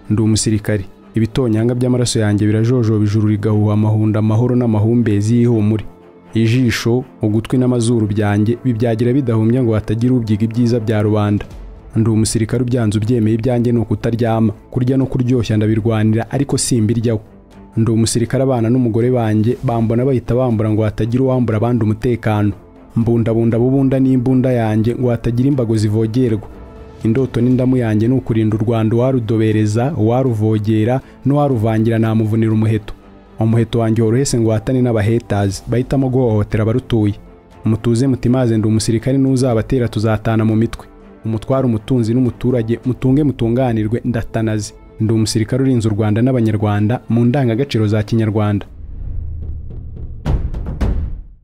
ndi umusirikare ibitonyanga by'amaraso yanjye birajojoba ijuru rigahuha amahunda amahoro n'amahumbezi y'ihumure ijisho ugutwi n'amazuru byanjye bibyagira bidahumbya ngo hatagira ubyiga ibyiza bya rubanda ndi umusirikare ubyanze ubyemeye ibyanjye ni ukutaryama kurya no kuryoshya ndabirwanira ariko simbiryaho ndi umusirikare abana n'umugore banjye bambona bahita bambura ngo hatagira uwambura abandi umutekano mbundabunda bubunda n'imbunda yanjye ngo hatagira imbago zivogerwa indoto n'indamu yanjye ni ukurinda u rwanda uwarudobereza uwaruvogera n'uwaruvangira namuvunira umuheto umuheto wanjye worohese ngo watane n'abahetazi bahitamo guhohotera abarutuye mutuze mutimaze ndi umusirikare n'uzabatera tuzatana mu mitwe umutware umutunzi n'umuturage mutunge mutunganirwe ndatanaze ndi umusirikare urinze u rwanda n'abanyarwanda mu ndangagaciro za kinyarwanda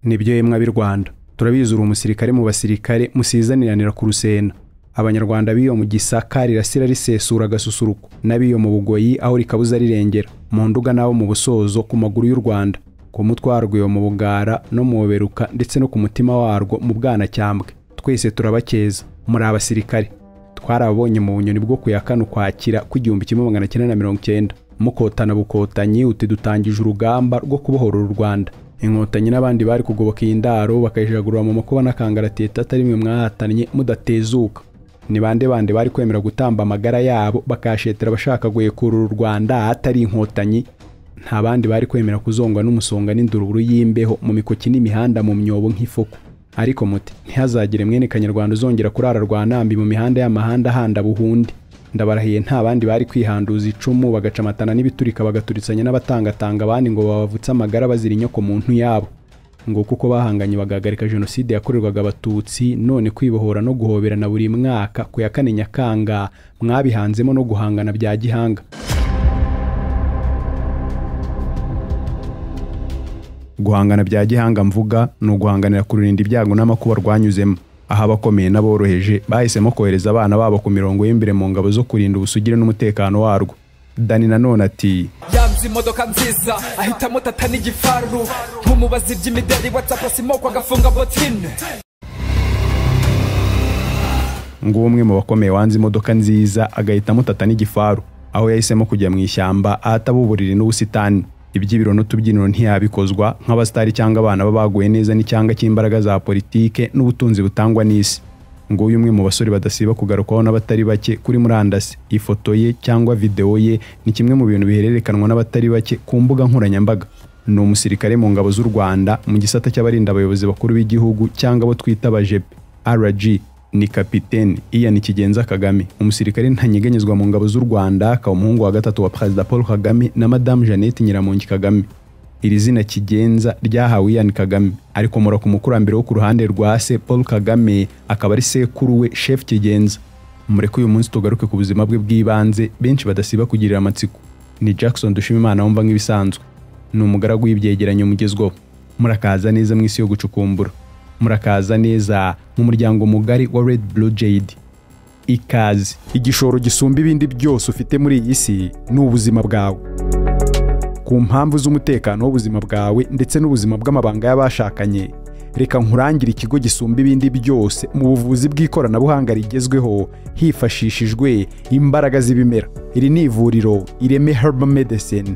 nibyo yemwe ab'i rwanda turabizi uri umusirikare mu basirikare musizaniranira ku rusena abanyarwanda b'iyo mu gisaka rirasira risesura agasusuruko n'abiyo mu bugoyi aho rikabuza rirengera mu nduga n'abo mu busozo ku maguru y'u rwanda ku mutwe warwo mu bugara no mu buberuka ndetse no ku mutima warwo mu bwanacyambwe twese turabakeza muri abasirikare twarabonye mu bunyoni bwo ku ya kane ukwakira kw'igihumbi kimwe magana cyenda na mirongo icyenda mukotana bukotanyi uti dutangije urugamba rwo kubohora u rwanda inkotanyi n'abandi bari kugoboka iyi ndaro bakayijagurura mu makuba n'akangarateta atari mwe mwahatanye mudatezuka ni bande bande bari kwemera gutamba amagara yabo bakayashetera abashaka guhekurura u rwanda atari inkotanyi nta bandi bari kwemera kuzongwa n'umusonga n'indururu y'imbeho mu mikoki n'imihanda mu myobo nk'ifuku ariko muti ntihazagire mwene kanyarwanda uzongera kurara rwa nambi mu mihanda y'amahanda handa buhundi ndabarahiye nta bandi bari kwihanduza icumu bagacamatana n'ibiturika bagaturitsanya n'abatangatanga abandi ngo babavutse amagara bazira inyoko muntu yabo ngo kuko bahanganye bagahagarika jenoside yakorerwaga abatutsi none kwibohora no guhoberana buri mwaka ku ya kane nyakanga mwabihanzemo no guhangana bya gihanga guhangana bya gihanga mvuga ni uguhanganira kurinda ibyago n'amakuba rwanyuzemo aho abakomeye n'aboroheje bahisemo kohereza abana babo ku mirongo y'imbere mu ngabo zo kurinda ubusugire n'umutekano warwo dani nanone ati yanze imodoka nziza ahitamo tata n'igifaru nk'umubazi by'imideli watsapu simoko agafunga botine ngo umwe mu bakomeye wanze imodoka nziza agahitamo tata n'igifaru aho yahisemo kujya mu ishyamba ahataba uburiri n'ubusitani iby'ibiro n'utubyiniro ntiyabikozwa nk'abasitari cyangwa abana babaguye neza n'icyanga cy'imbaraga za politike n'ubutunzi butangwa n'isi nguyu umwe mu basore badasiba kugarukwaho n'abatari bake kuri murandasi ifoto ye cyangwa videwo ye ni kimwe mu bintu bihererekanwa n'abatari bake ku mbuga nkoranyambaga ni umusirikare mu ngabo z'u rwanda mu gisata cy'abarinda abayobozi bakuru b'igihugu cyangwa abo twita abajepe rg ni kapitene iyan kigenza kagame umusirikare ntanyeganyezwa mu ngabo z'u rwanda akaba umuhungu wa gatatu wa perezida paul kagame na madamu jeannette nyiramongi kagame iri zina kigenza ryahawe Ian Kagame arikomora ku mukurambere wo ku ruhande rwa se Paul Kagame akaba ari sekuru we Chef Kigenza mureke uyu munsi tugaruke ku buzima bwe bw'ibanze benshi badasiba kugirira amatsiko ni Jackson Dushimimana wumva nk'ibisanzwe ni umugaragu w'ibyegeranyo mugezweho murakaza neza mu isi yo gucukumbura murakaza neza mu muryango mugari wa Red Blue Jade ikaze igishoro gisumba ibindi byose ufite muri iyi si ni ubuzima bwawe ku mpamvu z'umutekano w'ubuzima bwawe ndetse n'ubuzima bw'amabanga y'abashakanye reka nkurangire ikigo gisumba ibindi byose mu buvuzi bw'ikoranabuhanga rigezweho hifashishijwe imbaraga z'ibimera iri ni ivuriro ireme herbal medicine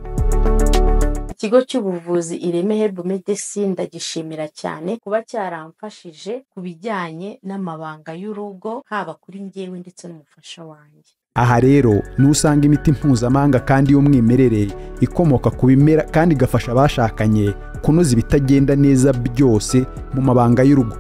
ikigo cy'ubuvuzi ireme herbal medicine ndagishimira cyane kuba cyaramfashije ku bijyanye n'amabanga y'urugo haba kuri njyewe ndetse n'umufasha wanjye aha rero ni usanga imiti mpuzamahanga kandi y'umwimerere ikomoka ku bimera kandi igafasha abashakanye kunoza ibitagenda neza byose mu mabanga y'urugo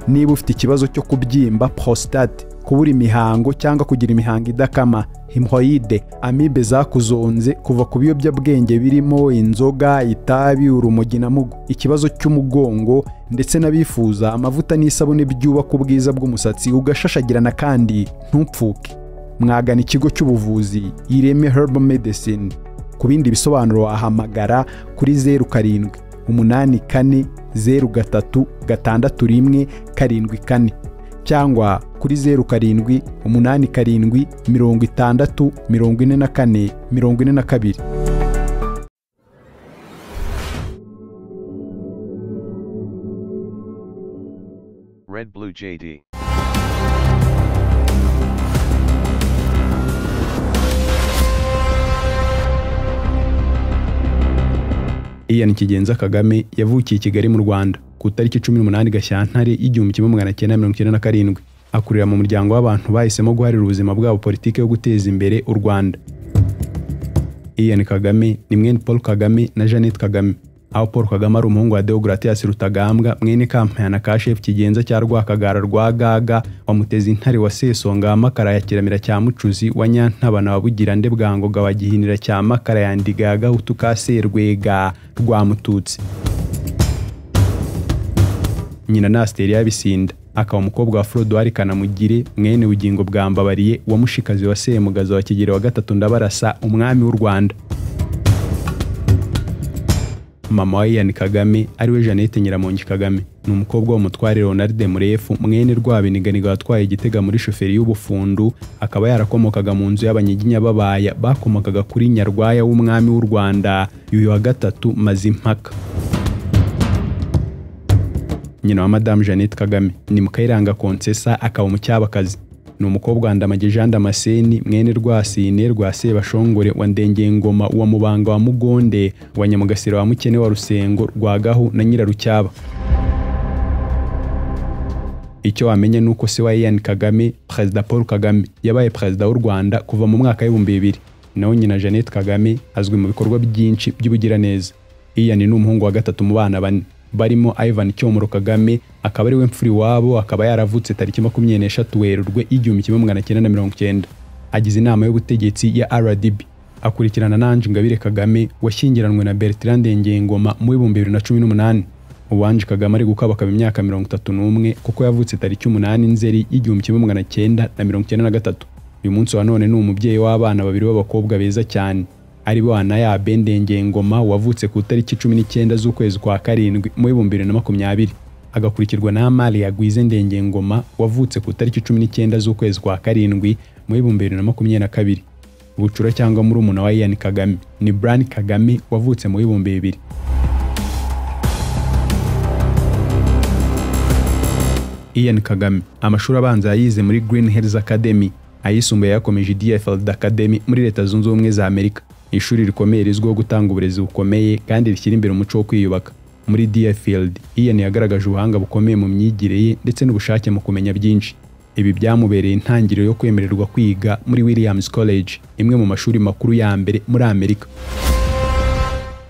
niba ufite ikibazo cyo kubyimba prostate kubura imihango cyangwa kugira imihango idakama himoyide amibe zakuzonze kuva ku biyobyabwenge birimo inzoga itabi urumogi na mugo ikibazo cy'umugongo ndetse n'abifuza amavuta n'isabune byubaka ubwiza bw'umusatsi ugashashagirana kandi ntupfuke mwagana ikigo cy'ubuvuzi ireme herbal medicine ku bindi bisobanuro wahamagara kuri zeru karindwi umunani kane zeru gatatu gatandatu rimwe karindwi kane cyangwa kuri zeru karindwi umunani karindwi mirongo itandatu mirongo ine na kane mirongo ine na kabiri Red Blue JD. Ian Kigenza Kagame yavukiye i Kigali mu Rwanda ku itariki 18 Gashyantare y'igihumbi kimwe magana cyenda mirongo icyenda na karindwi akurira mu muryango w'abantu bahisemo guharira ubuzima bwabo politiki yo guteza imbere u Rwanda Ian Kagame ni mwene Paul Kagame na Jeannette Kagame aho Paul Kagame ari umuhungu wa Deogratias Rutagambwa mwene kampayana ka Chef Kigenza cya Rwakagara rwa Gaga wa Mutezi Intare wa Sesonga wa Makara ya Kiramira cya Mucuzi wa Nyantabana wa Bugirande bwa Ngoga wa Gihinira cya Makara ya Ndiga ya Gahutu ka Serwega rwa Mututsi nyina na Asiteri y'Abisinda akaba umukobwa wa Forodwari Kanamugire mwene bugingo bwa Mbabariye wa Mushikazi wa Semugaza wa Kigeli wa gatatu Ndabarasa umwami w'u Rwanda mama wa Ian Kagame ariwe Jeannette Nyiramongi Kagame ni umukobwa w'umutware Ronald Murefu mwene Rwabiniganiga watwaye igitega muri shoferi y'ubufundu akaba yarakomokaga mu nzu y'abanyiginya babaya bakomokaga kuri Nyarwaya w'umwami w'u Rwanda yuyu wa gatatu Mazimpaka nyina wa Madame Jeannette Kagame ni Mukayiranga Konsesa akaba umucyabakazi ni umukobwa wa Ndamage Jean Damascene mwene Rwasine rwa Sebashongore wa Ndengengoma wa Mubanga wa Mugonde wa Nyamugasira wa Mukene wa Rusengo rwa Gahu na Nyirarucyaba icyo wamenya ni uko se wa Ian Kagame Perezida Paul Kagame yabaye perezida w'u Rwanda kuva mu mwaka w'ibihumbi bibiri naho nyina Jeannette Kagame azwi mu bikorwa byinshi by'ubugiraneza Ian ni umuhungu wa gatatu mu bana bane barimo Ivan Cyomoro Kagame akaba ariwe mfuri wabo akaba yaravutse tariki makumyabiri n'eshatu Werurwe igihumbi kimwe magana cyenda na mirongo cyenda agize inama y'ubutegetsi ya RDB akurikirana na Ange Ingabire Kagame washyingiranywe na Bertrand Ndengengoma mu bihumbi bibiri na cumi n'umunani ubu Ange Kagame ari gukabakaba imyaka mirongo itatu n'umwe kuko yavutse tariki umunani Nzeri igihumbi kimwe magana cyenda na mirongo cyenda na gatatu uyu munsi wa none ni umubyeyi w'abana babiri b'abakobwa beza cyane ari bo Anayabe Ndengengoma wavutse ku itariki cumi n'icyenda z'ukwezi kwa karindwi mu bihumbi bibiri na makumyabiri agakurikirwa na Amalia Gwize Ndengengoma wavutse ku itariki cumi n'icyenda z'ukwezi kwa karindwi mu bihumbi bibiri na makumyabiri na kabiri bucura cyangwa murumuna wa Ian Kagame ni Brian Kagame wavutse mu bihumbi bibiri Ian Kagame amashuri abanza yayize muri Green Hills Academy ayisumbuye yakomeje DFL Academy muri Leta Zunze Ubumwe za Amerika ishuri rikomeye rizwiho gutanga uburezi bukomeye kandi rishyira imbere umuco wo kwiyubaka muri Deerfield Ian yagaragaje ubuhanga bukomeye mu myigire ye ndetse n'ubushake mu kumenya byinshi ibi byamubereye intangiriro yo kwemererwa kwiga muri Williams College imwe mu mashuri makuru ya mbere muri Amerika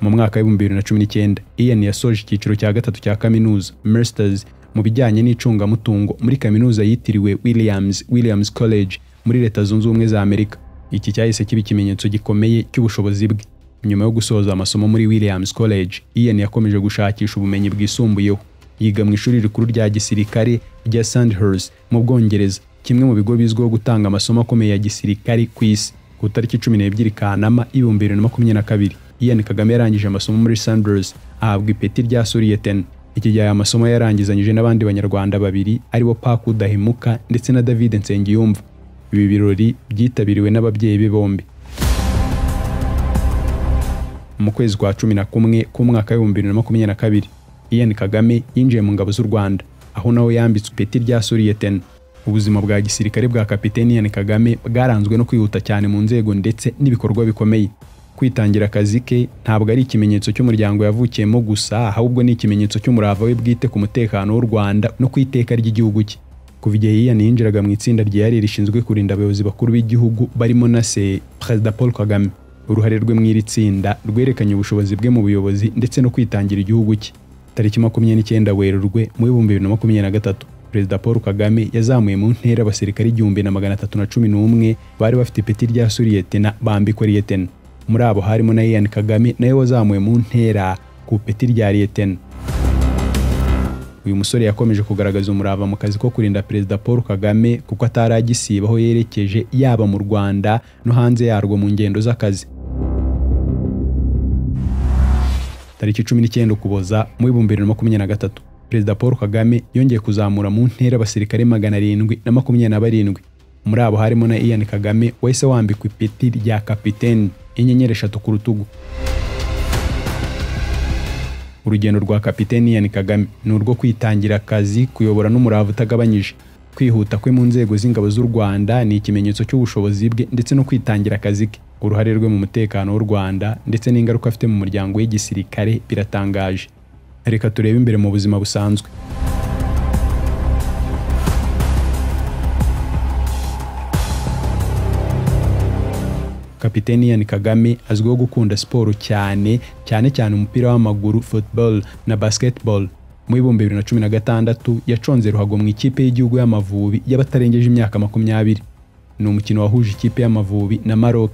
mu mwaka w'ibihumbi bibiri na cumi n'icyenda Ian yasoje icyiciro cya gatatu cya kaminuza Masters mu bijyanye n'icungamutungo muri kaminuza yitiriwe Williams Williams College muri Leta Zunze Ubumwe za Amerika iki cyahise kiba ikimenyetso gikomeye cy'ubushobozi bwe nyuma yo gusoza amasomo muri Williams College Ian yakomeje gushakisha ubumenyi bwisumbuyeho yiga mu ishuri rikuru rya gisirikare rya Sandhurst mu Bwongereza kimwe mu bigo bizwiho gutanga amasomo akomeye ya gisirikare ku isi ku itariki cumi n'ebyiri Kanama ibihumbi bibiri na makumyabiri na kabiri Ian Kagame yarangije amasomo muri Sandhurst ahabwa ipeti rya Surieten iki gihe aya masomo yarangizanyije n'abandi banyarwanda babiri aribo Paku Dahimuka ndetse na David Nsengiyumva ibi birori byitabiriwe n'ababyeyi be bombi mu kwezi kwa cumi na kumwe k'umwaka w'ibihumbi bibiri na makumyabiri na kabiri Ian Kagame yinjiye mu ngabo z'u Rwanda aho nawe yambitswe ipeti rya Surieten ubuzima bwa gisirikare bwa kapiteni Ian Kagame bwaranzwe no kwihuta cyane mu nzego ndetse n'ibikorwa bikomeye kwitangira akazi ke ntabwo ari ikimenyetso cy'umuryango yavukiyemo gusa ahubwo ni ikimenyetso cy'umurava we bwite ku mutekano w'u Rwanda no ku iteka ry'igihugu cye kuva igihe Ian yinjiraga mu itsinda ryihariye rishinzwe kurinda abayobozi bakuru b'igihugu barimo na se Perezida Paul Kagame uruhare rwe mu iri tsinda rwerekanye ubushobozi bwe mu buyobozi ndetse no kwitangira igihugu cye tariki makumyabiri n'icyenda Werurwe mu bihumbi bibiri na makumyabiri na gatatu Perezida Paul Kagame yazamuye mu ntera abasirikare igihumbi na magana atatu na cumi n'umwe bari bafite ipeti rya Suriyetena bambikwa Liyetena muri abo harimo na Ian Kagame nawe wazamuwe mu ntera ku ipeti rya Liyetena uyu musore yakomeje kugaragaza umurava mu kazi ko kurinda perezida paul kagame kuko atari agisiba aho yerekeje yaba mu rwanda no hanze yarwo mu ngendo z'akazi tariki cumi n'icyenda ukuboza mu bihumbi bibiri na makumyabiri na gatatu perezida paul kagame yongeye kuzamura mu ntera abasirikare magana arindwi na makumyabiri na barindwi muri abo harimo na ian kagame wahise wambikwa ipeti rya kapiteni inyenyeri eshatu ku rutugu urugendo rwa kapiteni Ian Kagame ni urwo kwitangira akazi kuyobora n'umurava utagabanyije kwihuta kwe mu nzego z'ingabo z'u Rwanda ni ikimenyetso cy'ubushobozi bwe ndetse no kwitangira akazi ke uruhare rwe mu mutekano w'u Rwanda ndetse n'ingaruka afite mu muryango w'igisirikare biratangaje reka turebe imbere mu buzima busanzwe kapiteni Ian Kagame azwiho gukunda siporo cyane cyane cyane umupira w'amaguru football na basketball mu ibihumbi bibiri na cumi na gatandatu yaconze ruhago mu ikipe y'igihugu y'amavubi y'abatarengeje imyaka makumyabiri ni umukino wahuje ikipe y'amavubi na Maroc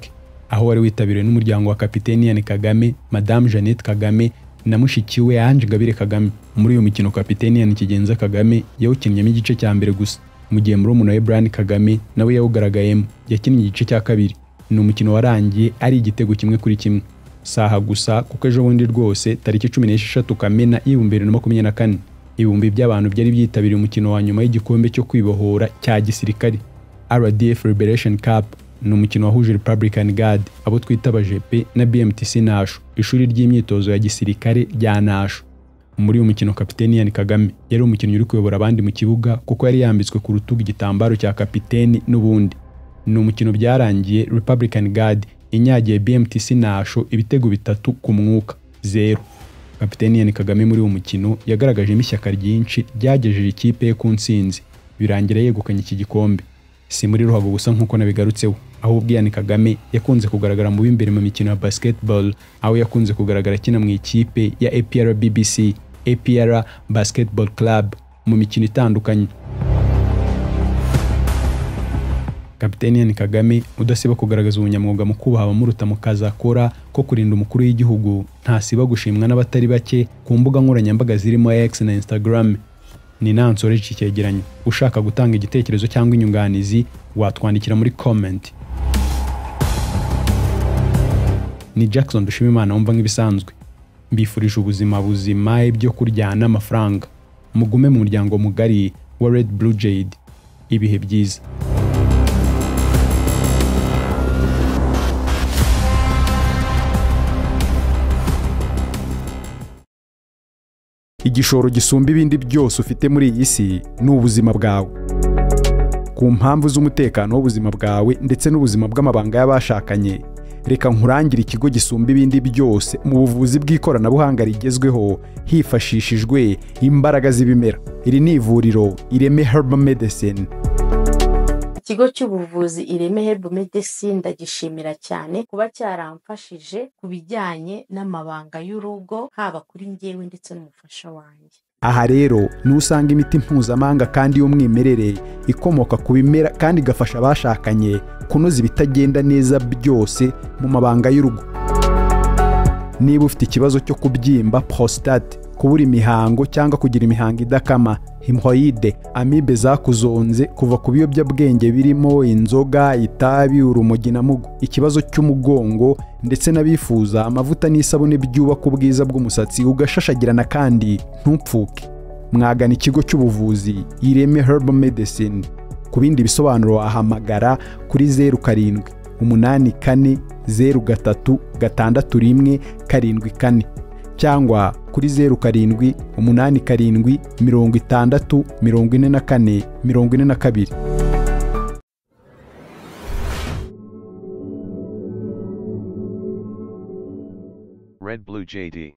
aho wari witabiriwe n'umuryango wa kapiteni Ian Kagame Madame Jeannette Kagame na mushiki we Ange Gabire Kagame muri uyu mukino kapiteni Ian Kigenza Kagame yawukinnyemo igice cya mbere gusa mu gihe murumuna we Brian Kagame nawe yawugaragayemo yakinnye igice cya kabiri ni umukino warangiye ari igitego kimwe kuri kimwe saha gusa kuko ejo bundi rwose tariki cumi n'esheshatu kamena y'ibihumbi bibiri na makumyabiri na kane ibihumbi by'abantu byari byitabiriye umukino wa nyuma y'igikombe cyo kwibohora cya gisirikare rdf liberation cup ni umukino wahuje republican guard abo twita abajepe na bmtc nasho ishuri ry'imyitozo ya gisirikare rya nasho muri uyu mukino kapiteni Ian Kagame yari umukinnyi uri kuyobora abandi mu kibuga kuko yari yambitswe ku rutugu igitambaro cya kapiteni n'ubundi ni umukino byarangiye Republican Guard inyagiye BMTC Nasho ibitego bitatu ku mwuka zero kapiteni Ian Kagame muri uwo mukino yagaragajemo ishyaka ryinshi ryagejeje ikipe ye ku ntsinzi birangira yegukanye iki gikombe si muri ruhago gusa nk'uko nabigarutseho ahubwo Ian Kagame yakunze kugaragara mu b'imbere mu mikino ya basketball aho yakunze kugaragara akina mu ikipe ya APR BBC APR Basketball Club mu mikino itandukanye kapiteni Ian Kagame udasiba kugaragaza ubunyamwuga mu kubaha abamuruta mu kazi akora ko kurinda umukuru w'igihugu ntasiba gushimwa n'abatari bake ku mbuga nkoranyambaga zirimo X na Instagram ni nansore iki cyegeranyo ushaka gutanga igitekerezo cyangwa inyunganizi watwandikira muri comment ni Jackson Dushimimana wumva nk'ibisanzwe mbifurije ubuzima buzima ibyo kurya n'amafaranga mugume mu muryango mugari wa Red Blue Jade ibihe byiza igishoro gisumba ibindi byose ufite muri iyi si ni ubuzima bwawe ku mpamvu z'umutekano w'ubuzima bwawe ndetse n'ubuzima bw'amabanga y'abashakanye reka nkurangire ikigo gisumba ibindi byose mu buvuzi bw'ikoranabuhanga rigezweho hifashishijwe imbaraga z'ibimera iri ni ivuriro ireme herbal medicine ikigo cy'ubuvuzi ireme herbo medecine ndagishimira cyane kuba cyaramfashije ku bijyanye n'amabanga y'urugo haba kuri njyewe ndetse n'umufasha wanjye aha rero niho usanga imiti mpuzamahanga kandi y'umwimerere ikomoka ku bimera kandi igafasha abashakanye kunoza ibitagenda neza byose mu mabanga y'urugo niba ufite ikibazo cyo kubyimba prostate kubura imihango cyangwa kugira imihango idakama himoyide amibe zakuzonze kuva ku biyobyabwenge birimo inzoga itabi urumogi na mugo ikibazo cy'umugongo ndetse n'abifuza amavuta n'isabune byubaka ubwiza bw'umusatsi ugashashagirana kandi ntupfuke mwagana ikigo cy'ubuvuzi ireme herbal medicine ku bindi bisobanuro wahamagara kuri zeru karindwi umunani kane zeru gatatu gatandatu rimwe karindwi kane cyangwa kuri zeru karindwi umunani karindwi mirongo itandatu mirongo ine na kane mirongo ine na kabiri Red Blue JD.